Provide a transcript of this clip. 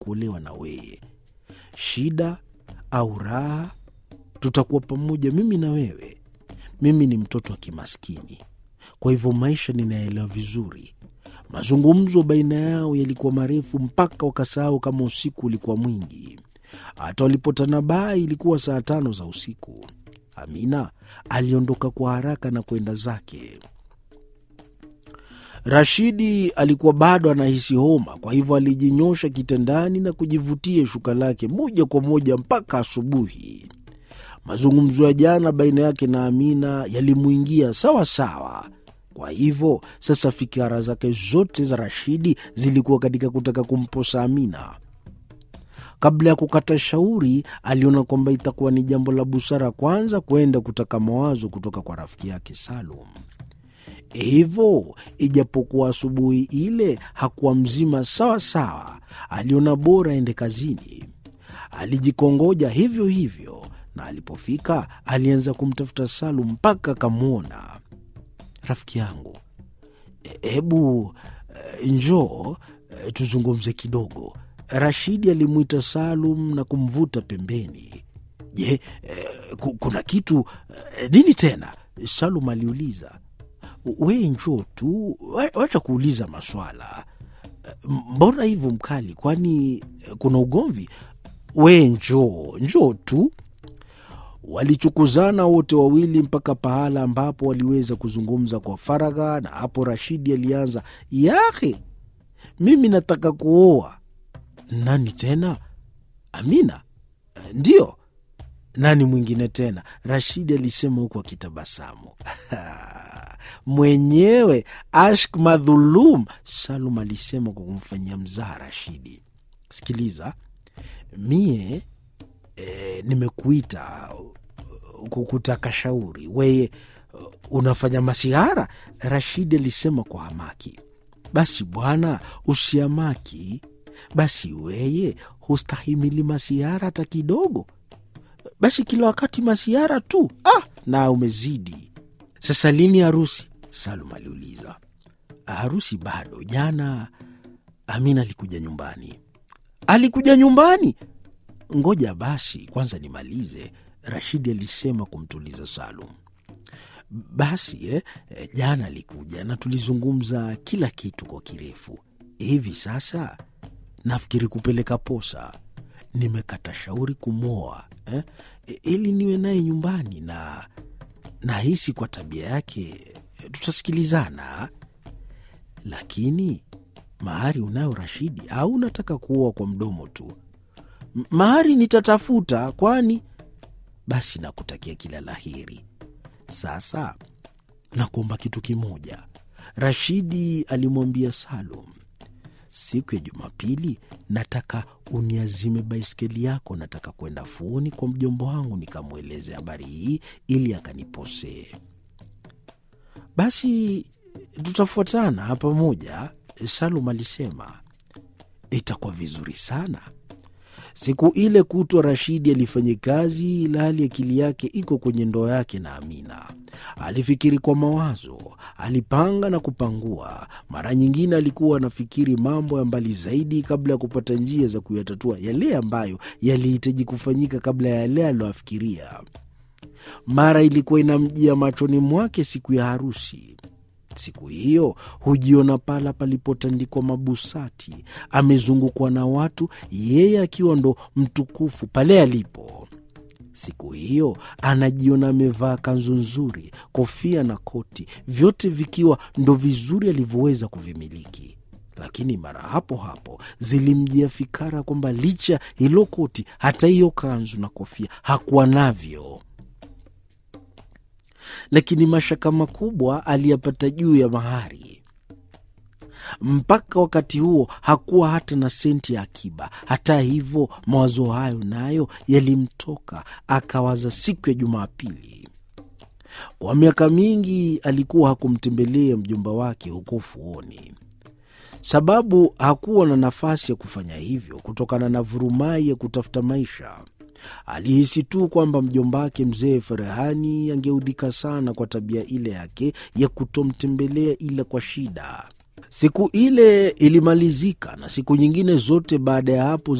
kuolewa na wewe. Shida au raha, tutakuwa pamoja, mimi na wewe. Mimi ni mtoto wa kimaskini, kwa hivyo maisha ninaelewa vizuri. Mazungumzo baina yao yalikuwa marefu mpaka wakasahau kama usiku ulikuwa mwingi. Hata walipotanabaha ilikuwa saa tano za usiku. Amina aliondoka kwa haraka na kwenda zake. Rashidi alikuwa bado anahisi homa, kwa hivyo alijinyosha kitandani na kujivutia shuka lake moja kwa moja mpaka asubuhi. Mazungumzo ya jana baina yake na Amina yalimwingia sawa sawa. Kwa hivyo sasa fikira zake zote za Rashidi zilikuwa katika kutaka kumposa Amina. Kabla ya kukata shauri, aliona kwamba itakuwa ni jambo la busara kwanza kwenda kutaka mawazo kutoka kwa rafiki yake Salum. Hivyo ijapokuwa asubuhi ile hakuwa mzima sawa sawa, aliona bora aende kazini. Alijikongoja hivyo hivyo, na alipofika alianza kumtafuta Salum mpaka akamwona. Rafiki yangu, hebu e, njoo e, tuzungumze kidogo. Rashidi alimwita Salum na kumvuta pembeni. Je, e, kuna kitu e, nini tena? Salum aliuliza. We njoo tu, wacha kuuliza maswala. Mbona hivyo mkali? Kwani kuna ugomvi? We njoo, njoo tu. Walichukuzana wote wawili mpaka pahala ambapo waliweza kuzungumza kwa faragha, na hapo Rashidi alianza, yahe, mimi nataka kuoa. Nani tena? Amina? Ndiyo. Nani mwingine tena? Rashidi alisema huku akitabasamu. Mwenyewe Ashk Madhulum, Salum alisema kwa kumfanyia mzaha Rashidi. Sikiliza, mie e, nimekuita kutaka shauri, weye unafanya masihara? Rashidi alisema kwa hamaki. Basi bwana, usiamaki. Basi weye hustahimili masihara hata kidogo? Basi kila wakati masihara tu? Ah, na umezidi. Sasa lini harusi? Salum aliuliza. Harusi bado. Jana Amina alikuja nyumbani. Alikuja nyumbani? Ngoja basi kwanza nimalize, Rashidi alisema kumtuliza Salum. Basi eh, jana alikuja na tulizungumza kila kitu kwa kirefu. Hivi sasa nafikiri kupeleka posa. Nimekata shauri kumwoa eh, ili niwe naye nyumbani na nahisi kwa tabia yake tutasikilizana. Lakini mahari unayo Rashidi, au unataka kuoa kwa mdomo tu? Mahari nitatafuta, kwani basi. Nakutakia kila laheri. Sasa nakuomba kitu kimoja, Rashidi alimwambia Salum. Siku ya Jumapili nataka uniazime baiskeli yako. Nataka kwenda fuoni kwa mjomba wangu nikamweleze habari hii ili akaniposee. Basi tutafuatana pamoja, Salum alisema. Itakuwa vizuri sana. Siku ile kutwa Rashidi alifanya kazi, ila hali akili yake iko kwenye ndoa yake na Amina. Alifikiri kwa mawazo, alipanga na kupangua. Mara nyingine alikuwa anafikiri mambo ya mbali zaidi kabla ya kupata njia za kuyatatua yale ambayo yalihitaji kufanyika kabla ya yale aliyoafikiria. Mara ilikuwa inamjia machoni mwake siku ya harusi. Siku hiyo hujiona pala palipotandikwa mabusati, amezungukwa na watu, yeye akiwa ndo mtukufu pale alipo. Siku hiyo anajiona amevaa kanzu nzuri, kofia na koti, vyote vikiwa ndo vizuri alivyoweza kuvimiliki. Lakini mara hapo hapo zilimjia fikara kwamba licha hilo koti, hata hiyo kanzu na kofia hakuwa navyo lakini mashaka makubwa aliyapata juu ya mahari. Mpaka wakati huo hakuwa hata na senti ya akiba. Hata hivyo, mawazo hayo nayo yalimtoka, akawaza siku ya Jumapili. Kwa miaka mingi alikuwa hakumtembelea mjomba wake huko ufuoni, sababu hakuwa na nafasi ya kufanya hivyo kutokana na vurumai ya kutafuta maisha. Alihisi tu kwamba mjomba wake mzee Ferehani angeudhika sana kwa tabia ile yake ya kutomtembelea ila kwa shida. Siku ile ilimalizika na siku nyingine zote baada ya hapo